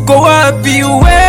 uko wapi we?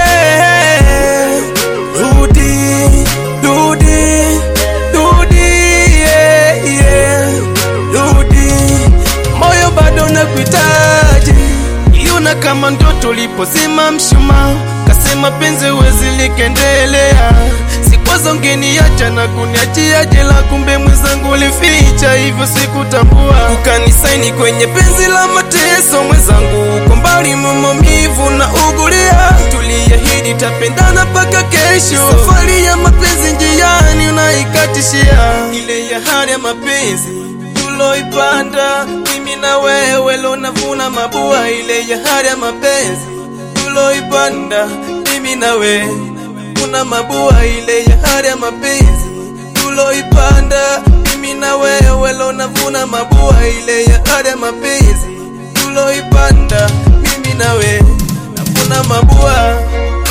Rudi, rudi, rudi, yeah, yeah. Rudi, moyo bado nakuhitaji, iona kama ndoto ulipozima mshumaa, kasema penzi wezi likendelea sikwazo ngeniacha na kuniachia jela, kumbe mwenzangu ulificha, hivyo sikutambua. Ukanisaini kwenye penzi la mateso, mwenzangu uko mbali, maumivu na ugulia. Tuliahidi tapendana mpaka kesho, safari ya mapenzi njiani unaikatishia. Ile ya hali ya mapenzi tuloipanda mimi na wewe, leo navuna mabua. Ile ya hali ya mapenzi tuloipanda mimi na wewe kuna mabua ile ya hali ya mapenzi tuloipanda mimi na wewe, leo navuna mabua ile ya hali ya mapenzi tuloipanda mimi na wewe, navuna mabua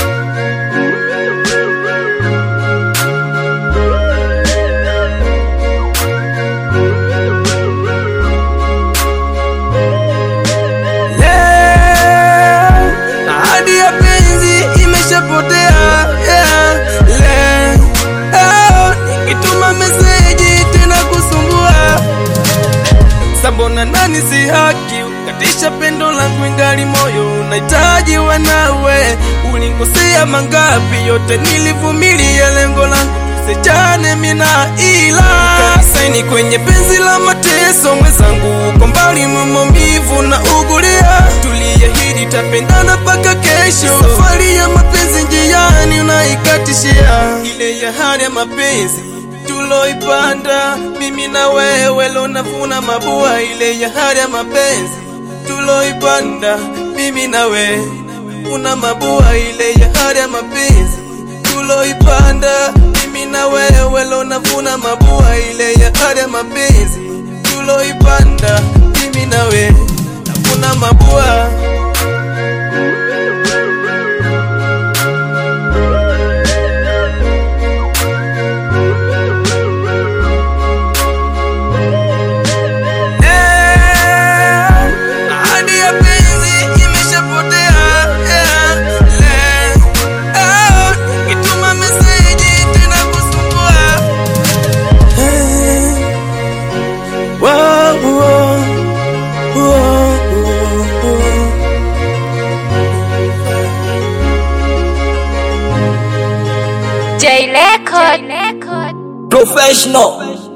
Leo ahadi ya penzi imeshapotea yeah. Leo nikituma meseji tena kusumbua Sambona nani si haki ukatisha pendo langu ingali moyo unahitaji wanawe ulinkosea mangapi yote nilivumilia lengo langu tusechane mina ila saini kwenye penzi la mateso mwenzangu uko mbali maumivu na ugulia tuliahidi tapendana mpaka kesho safari ya mapenzi njiani unaikatishia ile ya hali ya mapenzi tuloipanda mimi na wewe, leo navuna mabua. Ile ya hali ya mapenzi tuloipanda mimi na wewe, una mabua. Ile ya hali ya mapenzi tuloipanda mimi na wewe, leo navuna mabua. Ile ya hali ya mapenzi tuloipanda mimi na wewe, navuna mabua. Eh, ahadi ya penzi imeshapotea. Eh, leo nikituma meseji tena kusumbua. Eh, wow, wow, wow, wow. J Record. Professional.